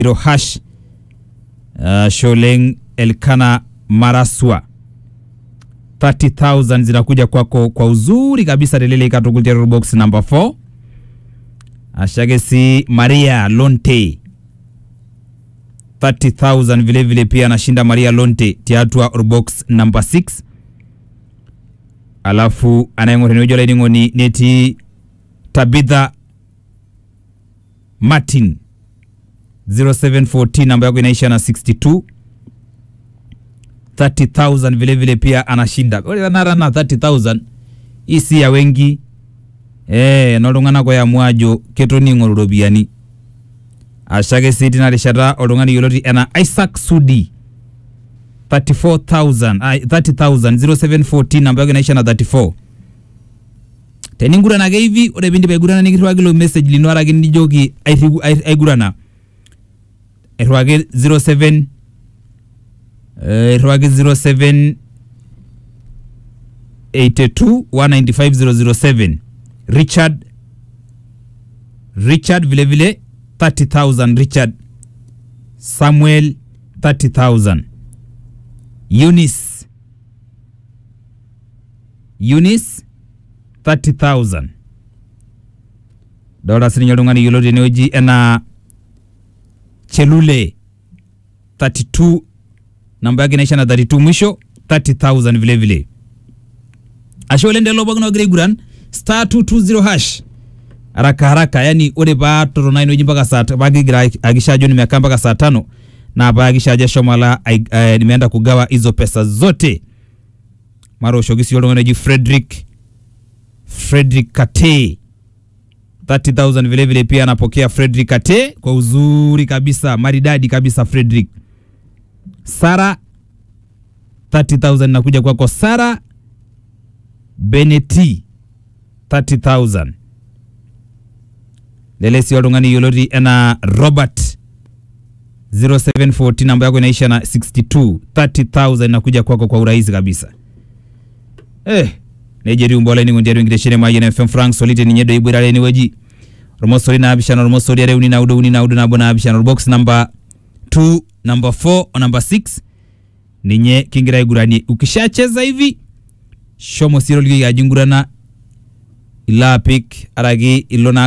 zero hash uh, Sholeng Elkana Maraswa 30000 zinakuja kwako kwa uzuri kabisa telele ikatukulia box number 4 ashake si Maria Lonte 30000 vile vile pia anashinda Maria Lonte tiatua box number 6 alafu anayeng'ore niwejo laining'oni neti Tabitha Martin 0714 namba yako inaisha na 62 30000 vile vile pia anashinda ore nara na 30000 isi ya wengi eh noltung'anak oyamwajo ketoning'o iropiyiani ashake sii tina rishata oltung'ani yioloti ena Isaac Sudi 34000 ah, 30000 0714 namba yako inaisha na 34 teningurana ake hivi ore piindip aigurana nikirriwaki ilo message lino arake nijoki airrigu- ai- aigurana airriwaki 07 eh, airriwaki 07 82 195007 Richard Richard vile vile 30000 Richard Samuel 30000 Eunice Eunice 30000 dollar sininye oltung'ani yioloti tenewueji enaa Chelule 32 namba yake inaisha na 32 mwisho 30000 vile vile ashe oleng lelo pookin ogira aiguran star 220 hash haraka haraka yani ore paa totona inewueji mpaka saa ta- pakigira akisha ajo nimekaa mpaka saa tano na paakisha ajo ashomo ala ai- eh, nimeenda kugawa hizo pesa zote mara ushoki sii oltung'ani oji Frederick Frederick Kate 30000 vile vile pia anapokea Frederick Kate kwa uzuri kabisa maridadi kabisa Frederick Sara 30000 nakuja kwako Sara Beneti 30000 lele si oltung'ani yioloti enaa Robert 0714 namba yako inaisha na 62 30000 inakuja kwako kwa urahisi kabisa eh nejeri umbola ni ngundiari ngiteshene maye na FM Frank solite ni nyedo ibwirale ni weji romosori na abishana romosori are uni na udo uni na udo na bona abishana box number 2 number 4 o number 6 ninye kingira igurani ukishacheza hivi shomo siro ligi yajingurana ila apik araki ilo na